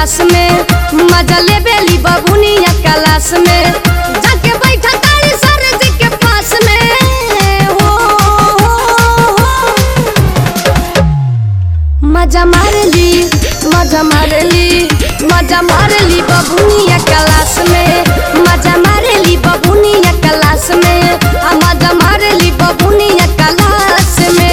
Class में मजा ले बेली बबुनिया क्लास में जाके बैठा तारी सर जी के पास में हो, हो, हो। मजा मारली मजा मारली मजा मारली बबुनिया क्लास में मजा मारली बबुनिया क्लास में आ मजा मारली बबुनिया क्लास में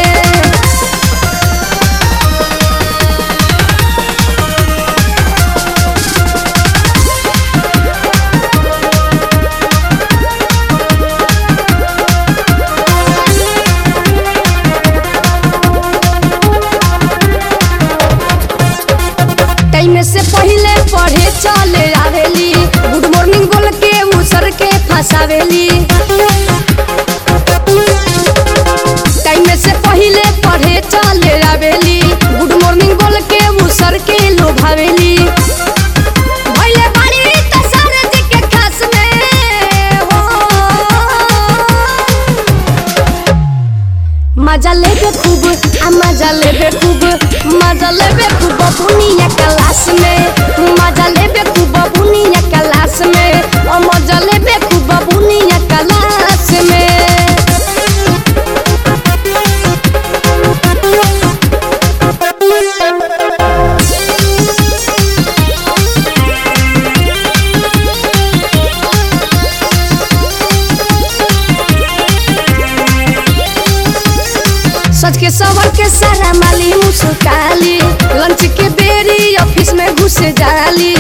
टाइम से पहले पढ़े चले आवेली गुड मॉर्निंग बोल के उसर के फंसावेली टाइम से पहले पढ़े चले आवेली गुड मॉर्निंग बोल के उसर के लोभावेली भइले बाड़ी त सर जी के खास में हो मजा लेबे खूब आ मजा लेबे खूब मजा लेबे खूब बुनिया क्लास में मजा लेबे खूब बुनिया क्लास में ओ मजा लेबे खूब बुनिया क्लास में सच के सवर के सारा माली मुस्काली लंच के बेरी ऑफिस में घुस जाली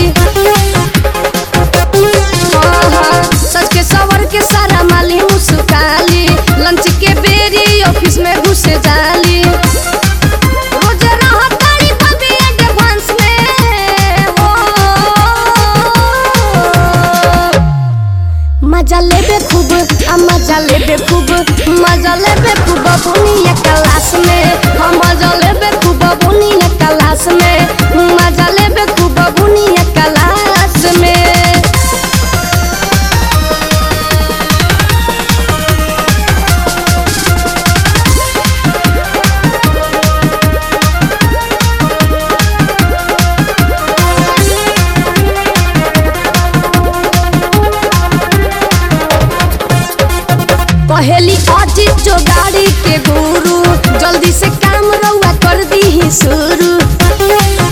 हाँ, हाँ, सच के सवर के सारा माली मुस्काली लंच के बेरी ऑफिस में घुस जाली रोज रहत तारी बबी एडवांस में हो मजा लेबे खूब आ मजा लेबे खूब मजा लेबे खूब बुनिया क्लास में हम मजा लेबे खूब बुनिया क्लास में मजा लेबे खूब बुनिया क्लास में पहली अजीत जो गाड़ी के गुरु जल्दी से काम रउआ कर दी शुरू